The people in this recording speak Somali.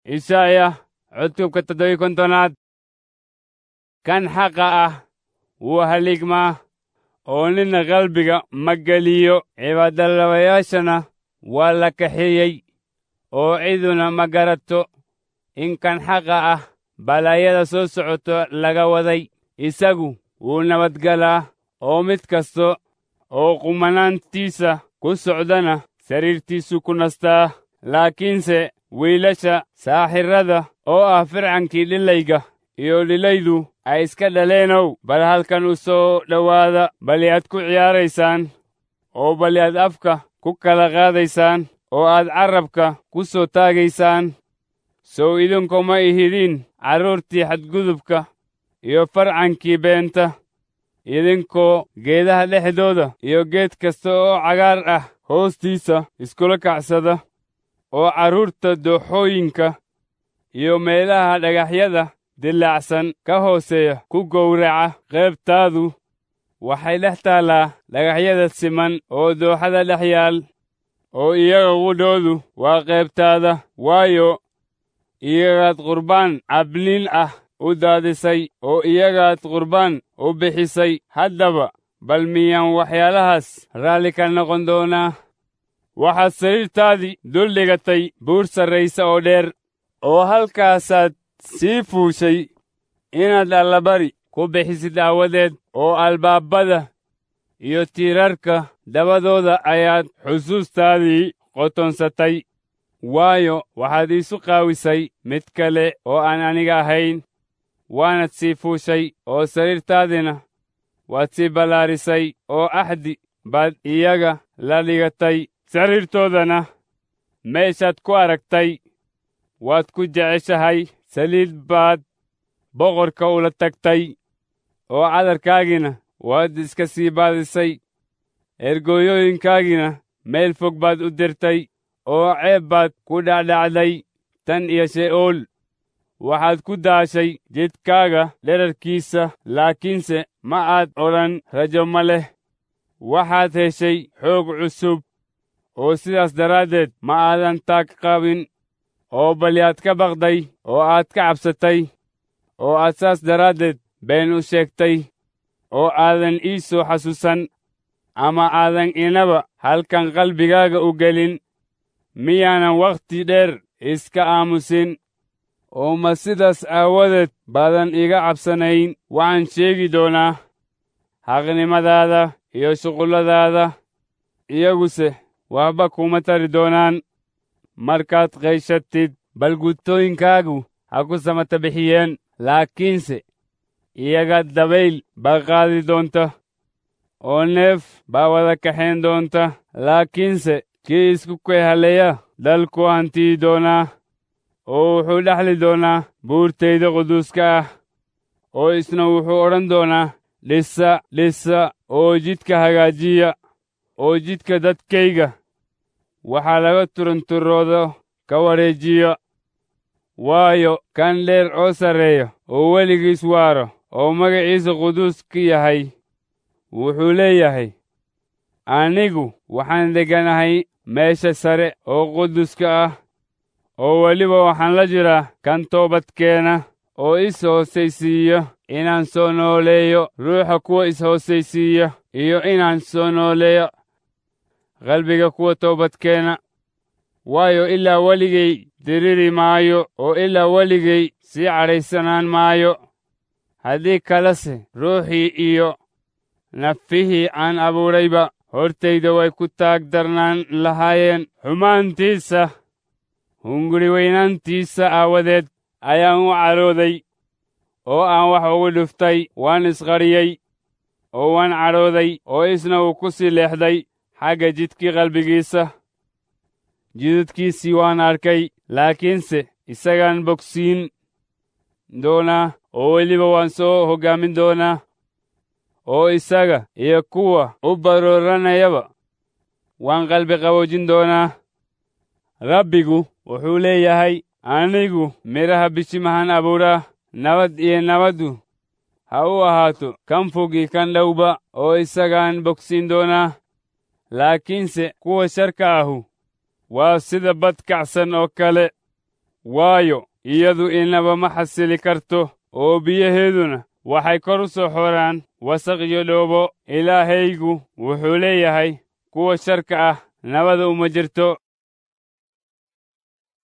isaaya cutubka toddobiy kontonaad kan xaqa ah wuu haligmaa oo nina qalbiga ma geliyo cibaadalabayaashana waa la kaxeeyey oo ciduna ma garato in kan xaqa ah balaayada soo socoto laga waday isagu wuu nabadgalaa oo mid kasta oo qumanaantiisa ku socdana sariirtiisu ku nastaa laakiinse wiilasha saaxirrada oo ah fircankii dhilayga iyo dhilaydu ay iska dhaleenow bal halkan u soo dhowaada bali aad ku ciyaaraysaan oo bali aad afka ku kala qaadaysaan oo aad carrabka ku soo taagaysaan sow idinku ma ihidiin carruurtii xadgudubka iyo farcankii beenta idinkoo geedaha dhexdooda iyo geed kasta oo cagaar ah hoostiisa iskula kacsada oo carruurta dooxooyinka iyo meelaha dhagaxyada dilaacsan ka hooseeya ku gowraca qaybtaadu waxay dhex taallaa dhagaxyada siman oo dooxada dhex yaal oo iyaga qudhoodu waa qaybtaada waayo iyagaad qurbaan cabniin ah u daadisay oo iyagaad qurbaan u bixisay haddaba bal miyaan waxyaalahaas raalli ka noqon doonaa waxaad sariirtaadii dul dhigatay buur sarraysa oo dheer oo halkaasaad sii fuushay inaad allabari ku bixisid aawadeed oo albaabada iyo tiirarka dabadooda ayaad xusuustaadii qotonsatay waayo waxaad iisu qaawisay mid kale oo aan aniga ahayn waanad sii fuushay oo sariirtaadina waad sii ballaarisay oo axdi baad iyaga la dhigatay sariirtoodana meeshaad ku aragtay waad ku jeceshahay saliid baad boqorka ula tagtay oo cadarkaagina waad iska sii baadisay ergooyooyinkaagina meel fog baad u dirtay oo ceeb baad ku dhacdhacday tan iyo she'ool waxaad ku daashay jidkaaga dherarkiisa laakiinse ma aad odhan rajo ma leh waxaad heshay xoog cusub oo sidaas daraaddeed ma aadan taag qabin oo bali aad ka baqday oo aad ka cabsatay oo aad saas daraaddeed been u sheegtay oo aadan ii soo xasuusan ama aadan inaba halkan qalbigaaga u gelin miyaanan wakhti dheer iska aamusin oo ma sidaas aawadeed baadan iga cabsanayn waxaan sheegi doonaa xaqnimadaada iyo shuqulladaada iyaguse waxba kuma tari doonaan markaad qayshatid balgutooyinkaagu ha ku samata bixiyeen laakiinse iyaga dabayl baa qaadi doonta oo neef baa wada kaxayn doonta laakiinse kii isku kayhaleeya dalku hantiyi doonaa oo wuxuu dhexli doonaa buurtayda quduuska ah oo isna wuxuu odhan doonaa dhisa dhisa oo jidka hagaajiya oo jidka dadkayga waxaa laga turunturoodo ka wareejiya waayo kan dheer oo sarreeya oo weligiis waaro oo magaciisa quduus ka yahay wuxuu leeyahay anigu waxaan degganahay meesha sare oo quduska ah oo weliba waxaan la jiraa kan toobadkeena oo is hoosaysiiya inaan soo nooleeyo ruuxa kuwa is-hoosaysiiya iyo inaan soo nooleeyo qalbiga kuwa toobadkeena waayo ilaa weligay diriri maayo oo ilaa weligay sii cadhaysanaan maayo haddii kalese ruuxii iyo nafihii aan abuurayba hortayda way ku taag darnaan lahaayeen xumaantiisa hunguri weynaantiisa aawadeed ayaan u cadhooday oo aan wax ugu dhuftay waan isqadhiyey oo waan cadhooday oo isna uu ku sii leexday xagga jidkii qalbigiisa jidadkiisii waan arkay laakiinse isagaan bogsiin doonaa oo weliba waan soo hoggaamin doonaa oo isaga iyo kuwa u barooranayaba waan qalbi qaboojin doonaa rabbigu wuxuu leeyahay anigu midhaha bishimahan abuuraa nabad iyo nabaddu ha u ahaato kan fogi kan dhowba oo isagaan bogsiin doonaa laakiinse kuwa sharka ahu waa sida bad kacsan oo kale waayo iyadu inaba ma xasili karto oo biyaheeduna waxay kor u soo xoraan wasaq iyo dhoobo ilaahaygu wuxuu leeyahay kuwa sharka ah nabada uma jirto